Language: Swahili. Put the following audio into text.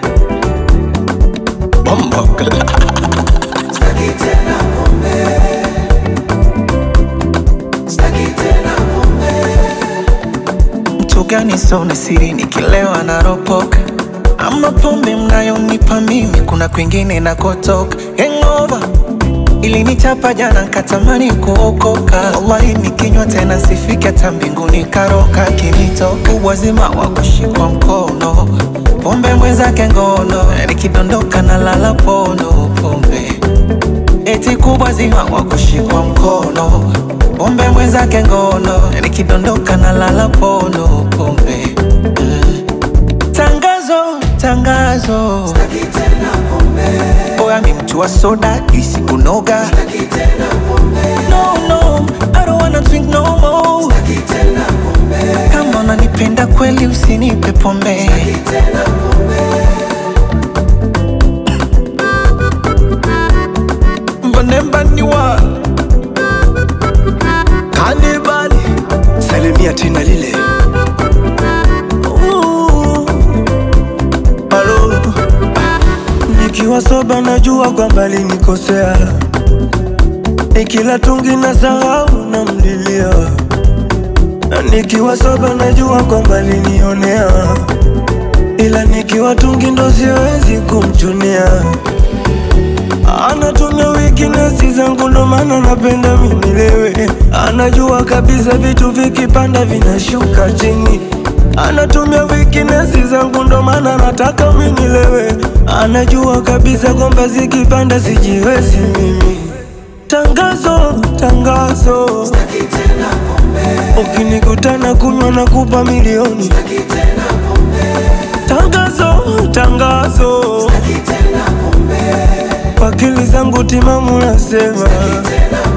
Bombo Staki tena pombe. Staki tena pombe. mtu gani sona siri nikilewa naropoka ama pombe mnayonipa mimi kuna kwingine nakotoka hangover ilinichapa jana nkatamani kuokoka wallahi nikinywa tena sifiki hata mbinguni karoka kinitoka uwazima wa kushikwa mkono pombe mwenzake ngono nikidondoka na lala pono pombe eti kubwa zima wa kushikwa mkono pombe mwenzake ngono nikidondoka na lala pono pombe mm. tangazo tangazo Staki tena pombe. oya mi mtu wa soda isikunoga Staki tena pombe. no no I don't wanna drink no more Staki tena pombe. kama unanipenda kweli usinipe pombe Staki tena pombe. mbanembaniwa Kanibali Salimia tena lile Halo, nikiwa soba najua kwamba linikosea, nikila tungi na sahau na mlilia, na nikiwa soba najua kwamba linionea, ila nikiwa tungi ndo siwezi kumchunia. Anatumia weakness zangu ndo maana napenda minilewe. Anajua kabisa vitu vikipanda vinashuka chini. Anatumia weakness zangu ndo maana nataka minilewe. Anajua kabisa kwamba zikipanda sijiwezi mimi. Tangazo, tangazo, Staki tena pombe. ukinikutana kunywa na kupa milioni. Staki tena pombe. Tangazo, tangazo, Staki tena pombe. kwa akili zangu timamu nasema Staki tena